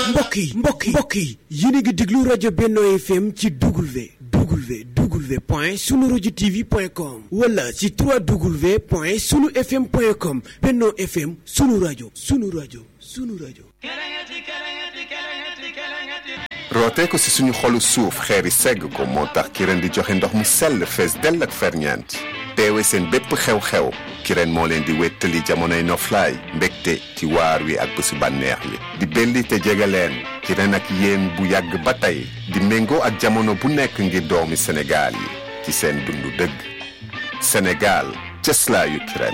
mbokk yi mbokk yi mbokk yi yéen a ngi déglu rajo Benno FM ci W W W point sunu rajo TV point com wala ci 3W point sunu FM point com Benno FM sunu rajo sunu rajo sunu rajo. rootee ko si suñu xolu suuf xeeri segg ko moo tax kireen di joxe ndox mu sell fees dell ak ferñeent teewe seen bépp xew-xew kireen moo leen di wéttali jamonoy noflaay mbégte ci waar wi ak bésu bànneex yi di belli te jege leen kireen ak yéen bu yàgg ba tey di méngoo ak jamono bu nekk ngir doomi Sénégal yi ci seen dundu dëgg Sénégal cëslaayu kireen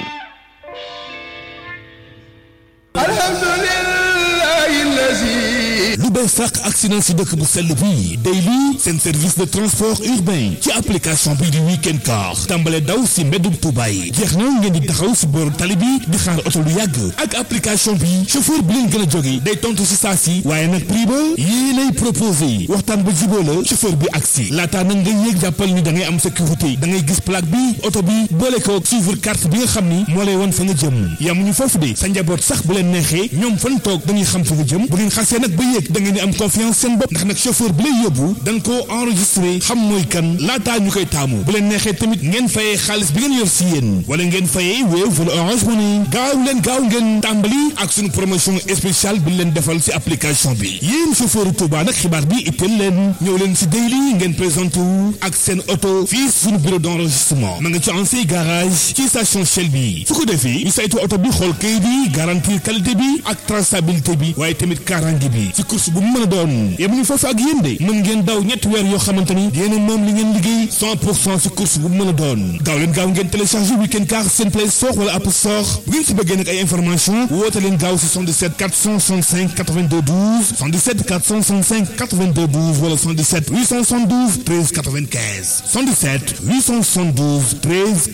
lu bees sàq accident si dëkk bu sell bi Daily seen service de transport urbain ci application bii di weekend car tàmbale daw si mbeddum Tuuba yi jeex na ngeen di taxaw si booru tali bi di xaar oto lu yàgg ak application bi chauffeur bi leen gën a jóge day tontu si saa si waaye nag prix ba yii lay proposé waxtaan ba jiboo la chauffeur bi agsi laataa nag nga yéeg jàppal ni da ngay am sécurité da ngay gis plaque bi oto bi boole ko suivre carte bi nga xam ni moo lay wan fa nga jëm yamuñu foofu de sa njaboot sax bu leen neexee ñoom fan toog dañuy xam fa nga jëm bu ngeen xasee nag ba yéeg da ngeen di am confiance seen bopp ndax nag chauffeur bi lay yóbbu dañ koo enregistré xam mooy kan laataa ñu koy taamu bu leen neexee tamit ngeen fayee xaalis bi ngeen yor si yéen wala ngeen fayee Wave wala Orange Money gaaw leen gaaw ngeen tàmbali ak suñu promotion spéciale bi leen defal si application bi yéen chauffeur Touba nag xibaar bi itteel leen ñëw leen si Daily ngeen présenté wu ak seen oto fii suñu bureau d' enregistrement ma nga ci ancien garage ci station Shell bi su ko defee ñu saytu oto bi xool kayit bi garantir qualité bi ak traçabilité bi waaye tamit kaaraange bi ci course bu mu mën a doon yemuñu foofu ak yéen de mën ngeen daw ñetti weer yoo xamante ni yéen moom li ngeen liggéey 100 pour cent ci course bu mu mën a doon gaaw leen gaaw ngeen téléchargé weekend car seen play store wala app store bu ngeen ci bëggee nag ay information woote leen gaaw si 77 465 82 12 77 465 82 12 wala 77 872 13 95 77 872 13